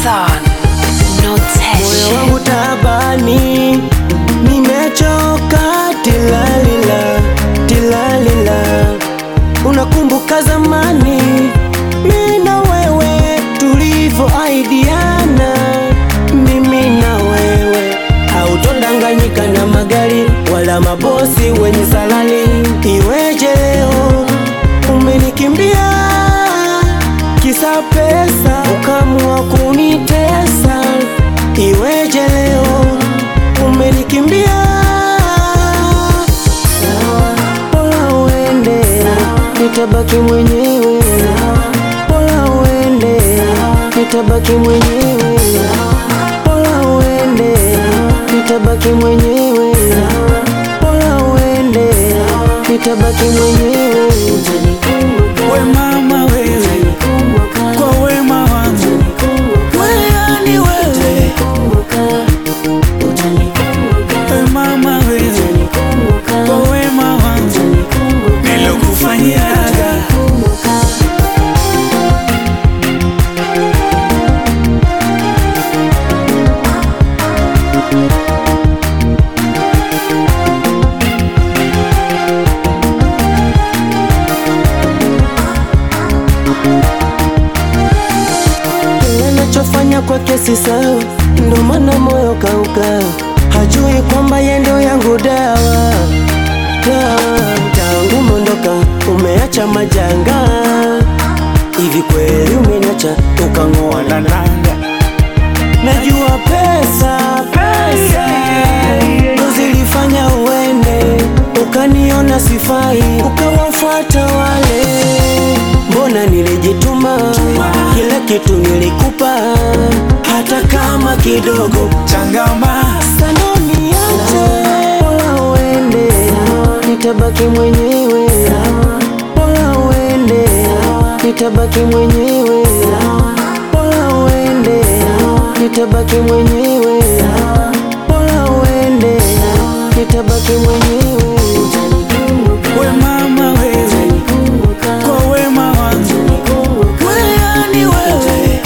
son, no moyo tension. wangu tabani, nimechoka tilalila tilalila. Unakumbuka zamani mimi na wewe tulivyoahidiana, mimi na wewe, hautodanganyika na magari wala mabosi wenye salari. Iweje leo umenikimbia kisa pesa, ukamua kunitesa. Iweje leo umenikimbia? Pola uende, nitabaki mwenyewe. Pola uende, nitabaki mwenyewe. Pola uende, nitabaki mwenyewe. Pola uende, nitabaki mwenyewe. We mama wewe, kwa wema wangu wewe ni wewe. We mama wewe, kwa wema wangu nilokufanyiaga. Kile nachofanya kwake si sawa, ndo maana moyo kauka, hajui kwamba yeye ndio yangu dawa. Dawa tangu mondoka, umeacha majanga. Hivi kweli umeniacha ukang'oa na nanga? Najua pesa pesa ndo zilifanya uende, ukaniona sifai, ukawafuata wale. Mbona nilijituma, kila kitu nilikupa, hata kama kidogo. Changama Sanoniache, pola uende, nitabaki mwenyewe. Pola uende, nitabaki mwenyewe. Pola uende, nitabaki mwenyewe. Pola uende, nitabaki mwenyewe. we mama wewe, kwa wema wangu wewe ni wewe.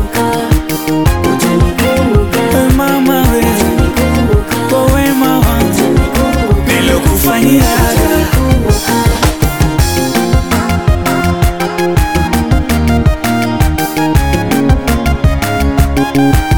We mama wewe, kwa wema wangu nilokufanyiaga. Thank